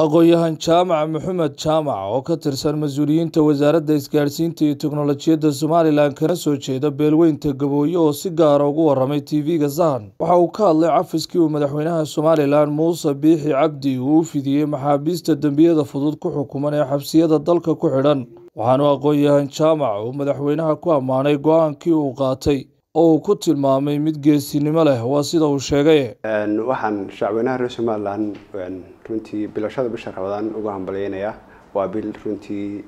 aqoon-yahan jaamac maxamed jaamac oo ka tirsan mas-uuliyiinta wasaaradda isgaadhsiinta iyo teknolojiyadda somalilan kana soo jeeda beelweynta gabooye oo si gaara ugu waramay tv-ga sahan waxa uu ka hadlay cafiskii uu madaxweynaha somalilan muuse biixi cabdi uu u fidiyey maxaabiista dembiyada fudud ku xukuman ee xabsiyada dalka ku xidhan waxaanu aqoon-yahan jaamac uu madaxweynaha ku ammaanay go-aankii uu qaatay oo uu ku tilmaamay mid geesinimo leh waa sida uu sheegay waxaan shacweynaha reer somalilan runtii bilashada bisha rabadaan uga hambalyeynayaa waa bil runtii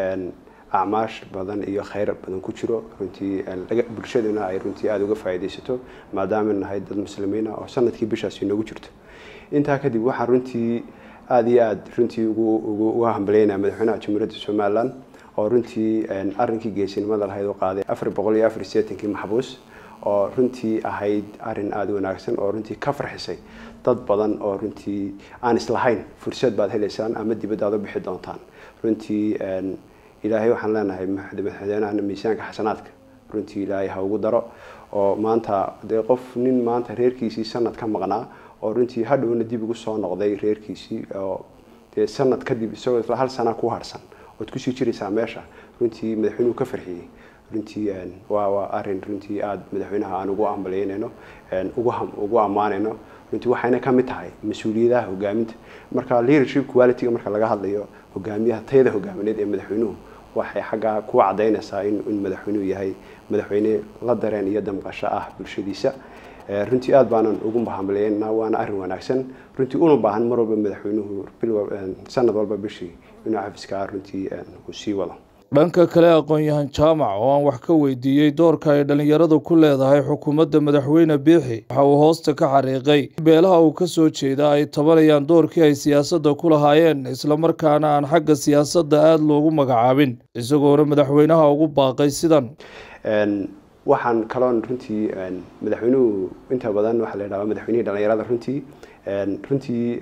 acmaash badan iyo kheyr badan ku jiro runtii bulshaduna ay runtii aada uga faa'iidaysato maadaama nahay dad muslimiina oo sanadkii bishaasi noogu jirto intaa kadib waxaan runtii aada iyo aada runtii uga hambalyeynaya madaxweynaha jamhuuriyadda somalilan oo runtii arrinkii geesinimada lahayd u qaaday afar boqol iyo afar sideetankii maxbuus oo runtii ahayd arin aada wanaagsan oo runtii ka farxisay dad badan oo runtii aan islahayn fursad baad helaysaan ama dibadda aad u bixi doontaan runtii ilaahay waxaan leenahay madaxweynahana miisaanka xasanaadka runtii ilaahay ha ugu daro oo maanta dee qof nin maanta reerkiisii sanad ka maqnaa oo runtii hadhowna dib ugu soo noqday reerkiisii oo dee sanad kadib isagoo isla hal sana ku harsan ood kusii jiraysaa meesha runtii madaxweynuhu ka farxiyey runtii waa waa arin runtii aada madaxweynaha aan ugu ambalyeynayno ugu ammaanayno runtii waxayna ka mid tahay mas-uuliyadaha hogaaminta marka leadership qualityga marka laga hadlayo hogaamiyaha tayada hogaamineed ee madaxweynuhu waxay xaggaa ku cadaynaysaa in madaxweynuhu yahay madaxweyne la dareen iyo damqasho ah bulshadiisa runtii aada baanan ugu hambalyeynaa waana arrin wanaagsan runtii una baahan mar walba madaxweynuhu sanad walba bishii inuu xafiska runtii uu sii wado dhanka kale aqoon-yahan jaamac oo aan wax ka weydiiyey doorka ay dhallinyaradu ku leedahay xukuumadda madaxweyne biixi waxa uu hoosta ka xariiqay beelaha uu ka soo jeeda ay tabanayaan doorkii ay siyaasadda ku lahaayeen islamarkaana aan xagga siyaasadda aada loogu magacaabin isagoona madaxweynaha ugu baaqay sidan waxaan kaloon runtii madaxweynuhu inta badan waxaa la yidhahdaa madaxweynihii dhallinyarada runtii runtii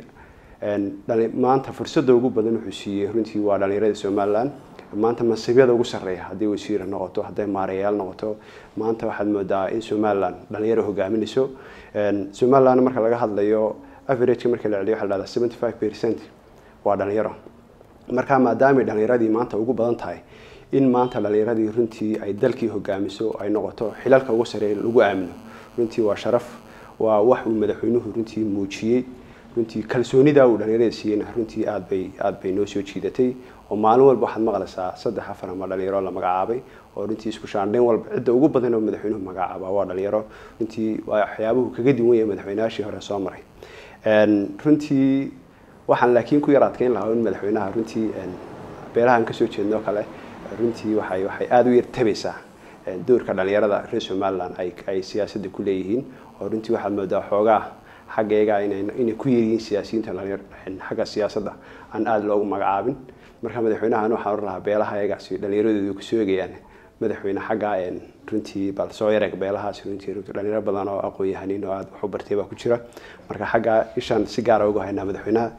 maanta fursadda ugu badan wuxuu siiyey runtii waa dhallinyarada somalilan maanta masiibyada ugu sarreeya haddii wasiir noqoto hadday maarayaal noqoto maanta waxaad moodaa in somalilan dhalinyaro hogaaminayso somalilan marka laga hadlayo averageka marka la celiyo waxa la dhahdaa seventy five percent waa dhalinyaro marka maadaamay dhalinyaradii maanta ugu badan tahay in maanta dhalinyaradii runtii ay dalkii hogaamiso ay noqoto xilalka ugu sarreeya lagu aamino runtii waa sharaf waa wax uu madaxweynuhu runtii muujiyey runtii kalsoonida uu dhalinyarada siiyeyna runtii aad bay aada bay noo soo jiidatay oo maalin walba waxaad maqlaysaa saddex afar ama dhalinyaro la magacaabay oo runtii isku shaandhayn walba cidda ugu badan oo madaxweynuhu magacaaba waa dhalinyaro runtii waa waxyaabuhu kaga duwan yahay madaxweynayaashii hore soo maray runtii waxaan laakiin ku yar adkeyn lahaa in madaxweynaha runtii beelahaan kasoo jeednoo kale runtii waxay waxay aada u yar tabaysaa doorka dhalinyarada reer somalilan ay ay siyaasadda ku leeyihiin oo runtii waxaad moodaa xoogaa xaggeega inay ku yaryihiin siyaasiyiinta xagga siyaasadda aan aada loogu magacaabin marka madaxweynahan waxaan oran lahaa beelaha ayagaasi dhallinyaradoodu kusoo egayaan madaxweyne xagga runtii bal soo yareeg beelahaasi runtii dhalinyaro badan oo aqoon-yahaniin oo aada wax u bartay baa ku jira marka xagga ishaan si gaara uga haynaa madaxweynaha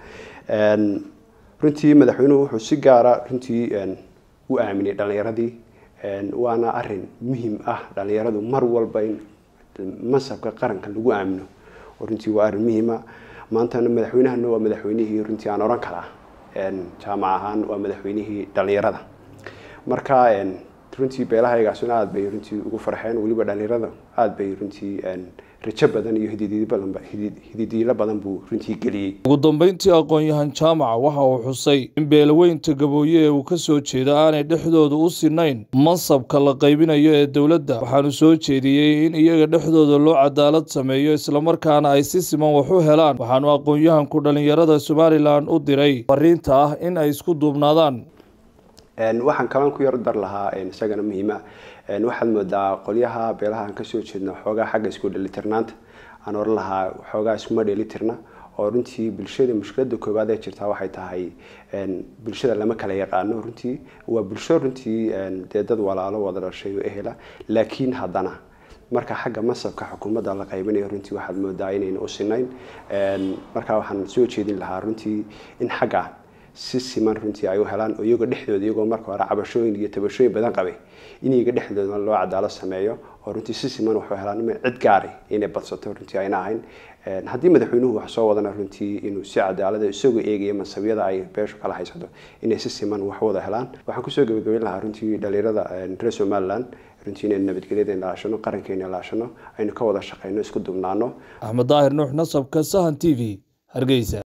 runtii madaxweynuhu wuxuu si gaara runtii u aaminay dhalinyaradii waana arin muhim ah dhalinyaradu mar walba in mansabka qaranka lagu aamino runtii waa arrin muhiima maantana madaxweynahana waa madaxweynihii runtii aan oran karaa jaamac ahaan waa madaxweynihii dhalinyarada marka runtii beelahaygaasuna aada bay runtii ugu farxeen weliba dhalinyarada aada bay runtii rajo badan iyo hididiilo badan buu runtii geliyey ugu dambeyntii aqoon-yahan jaamac waxa uu xusay in beelaweynta gabooye ee uu ka soo jeeda aanay dhexdooda u sinayn mansabka la qaybinayo ee dowladda waxaanu soo jeediyey in iyaga dhexdooda loo cadaalad sameeyo islamarkaana ay si siman wax u helaan waxaanu aqoon-yahanku dhallinyarada somalilan u diray fariinta ah in ay isku duubnaadaan waxaan kalan ku yar dar lahaa isagana muhiima waxaad moodaa qolyaha beelaha aan kasoo jeedno xoogaa xagga isku dhelitirnaanta aan oran lahaa xoogaa iskuma dhelitirna oo runtii bulshada mushkilada koowaad ee jirtaa waxay tahay bulshada lama kala yaqaano runtii waa bulsho runtii dee dad walaalo wada dhashay oo ehela laakiin haddana marka xagga masabka xukuumadda la qaybinayo runtii waxaad moodaa inayna u sinayn marka waxaan soo jeedin lahaa runtii in xagga si siman runtii ay u helaan oo iyagoo dhexdooda iyagoo marka hore cabashooyin iyo tabashooyin badan qabay in iyaga dhexdooda loo cadaalad sameeyo oo runtii si siman wax u helaan ima cid gaari inay badsato runtii ayna ahayn haddii madaxweynuhu wax soo wadana runtii inuu si cadaalada isagoo eegaya mansabiyada ay beeshu kala haysato inay si siman wax wada helaan waxaan kusoo gabagabeyn lahaa runtii dhalinyarada reer somaliland runtii inaynu nabadgelyada ilaashano qarankeena ilaashano aynu ka wada shaqeyno isku dubnaano axmed daahir nuux nasabka sahan t v hargeysa